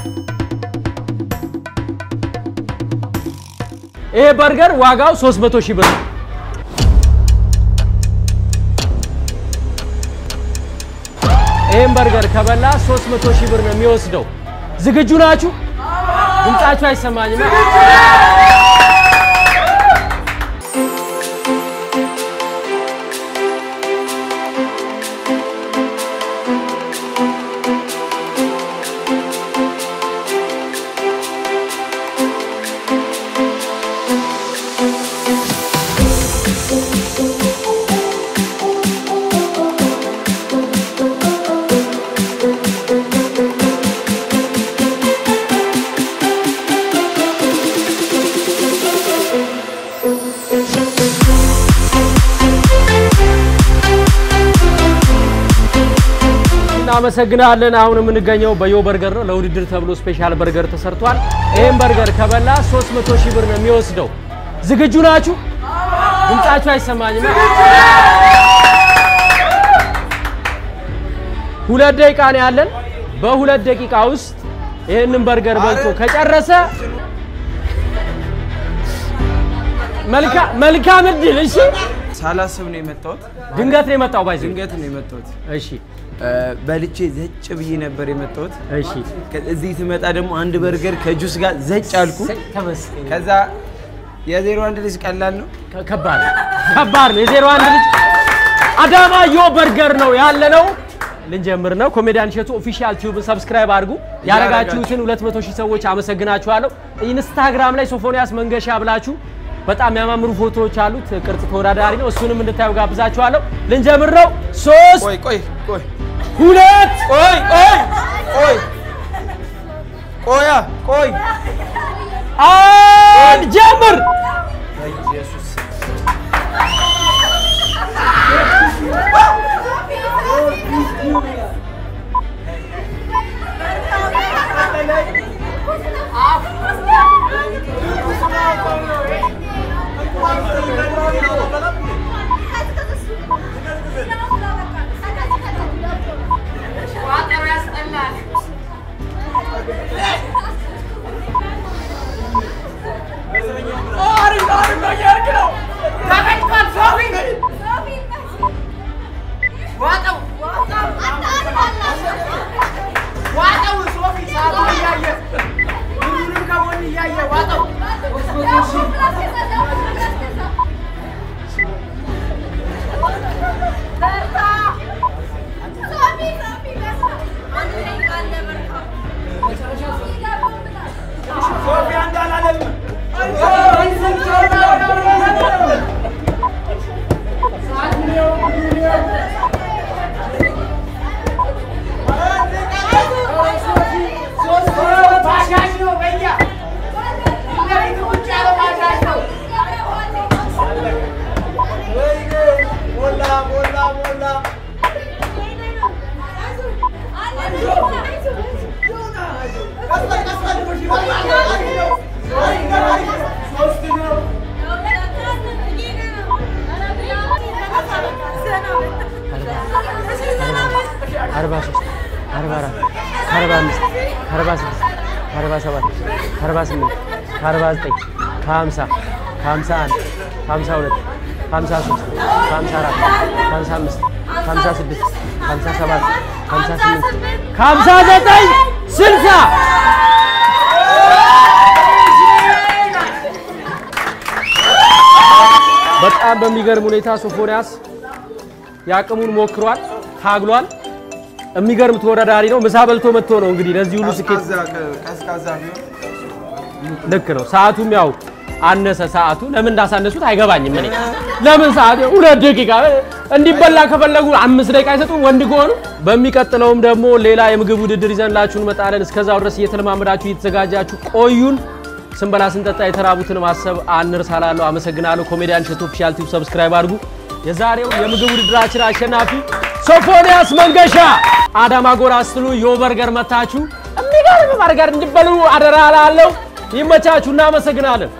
ይሄ በርገር ዋጋው 300 ሺህ ብር ነው። ይህም በርገር ከበላ 300 ሺህ ብር ነው የሚወስደው። ዝግጁ ናችሁ? ድምጻችሁ አይሰማኝም። እናመሰግናለን። አሁን የምንገኘው በዮ በርገር ነው። ለውድድር ተብሎ ስፔሻል በርገር ተሰርቷል። ይህም በርገር ከበላ 300 ሺህ ብር ነው የሚወስደው። ዝግጁ ናችሁ? ድምጻችሁ አይሰማኝም። ሁለት ደቂቃ ነው ያለን። በሁለት ደቂቃ ውስጥ ይህንን በርገር በልቶ ከጨረሰ መልካ- መልካም እድል። እሺ፣ ሳላስብ ነው የመጣሁት። ድንገት ነው የመጣው ባይዘ ድንገት ነው የመጣሁት። እሺ፣ በልቼ ዘጭ ብዬ ነበር የመጣሁት። እሺ፣ እዚህ ትመጣ ደግሞ አንድ በርገር ከጁስ ጋር ዘጭ አልኩ። ተመስገን። ከዛ የዜሮ አንድ ልጅ ቀላል ነው። ከ- ከባድ ነው። ከባድ ነው። የዜሮ አንድ ልጅ አዳማ ዮ በርገር ነው ያለ ነው። ልንጀምር ነው። ኮሜዲያን እሸቱ ኦፊሻል ቲዩብን ሰብስክራይብ አድርጉ። ያረጋችሁትን 200 ሺህ ሰዎች አመሰግናችኋለሁ። ኢንስታግራም ላይ ሶፎንያስ መንገሻ ብላችሁ በጣም የሚያማምሩ ፎቶዎች አሉት። ቅርጽ ተወዳዳሪ ነው። እሱንም እንድታዩ ጋብዛችኋለሁ። ልንጀምር ነው። ሶስት ቆይ ቆይ ቆይ ሁለት ቆይ ቆይ ቆይ ቆያ ቆይ አንድ ጀምር። አርባ ሶስት አርባ አራት ከአርባ አምስት ከአርባ ስድስት ከአርባ ሰባት ከአርባ ስምንት ከአርባ ዘጠኝ ከሀምሳ ከሀምሳ አንድ ከሀምሳ ሁለት ከሀምሳ ሶስት ከሀምሳ አራት ከሀምሳ አምስት ከሀምሳ ስድስት ከሀምሳ ሰባት ከሀምሳ ስምንት ከሀምሳ ዘጠኝ ስልሳ በጣም በሚገርም ሁኔታ ሶፎንያስ የአቅሙን ሞክሯል፣ ታግሏል። የሚገርም ተወዳዳሪ ነው። ምሳ በልቶ መጥቶ ነው እንግዲህ ለዚህ ሁሉ ስኬት ቀዝቃዛ ቢሆን ልክ ነው። ሰዓቱም ያው አነሰ። ሰዓቱ ለምን እንዳሳነሱት አይገባኝም። እኔ ለምን ሰዓት ሁለት ደቂቃ እንዲበላ ከፈለጉ አምስት ደቂቃ አይሰጡም ወንድ ከሆኑ። በሚቀጥለውም ደግሞ ሌላ የምግብ ውድድር ይዘንላችሁ እንመጣለን። እስከዛው ድረስ እየተለማመዳችሁ እየተዘጋጃችሁ ቆዩን። ስንበላ ስንጠጣ የተራቡትን ማሰብ አንርሳላለሁ። አመሰግናለሁ። ኮሜዲያን እሸቱ ኦፊሻል ቲዩብ ሰብስክራይብ አድርጉ። የዛሬው የምግብ ውድድራችን አሸናፊ ሶፎንያስ መንገሻ። አዳማ ጎራ ስትሉ ዮ በርገር መታችሁ የሚገርም በርገር እንዲበሉ አደራ እላለሁ። ይመቻችሁ። እናመሰግናለን።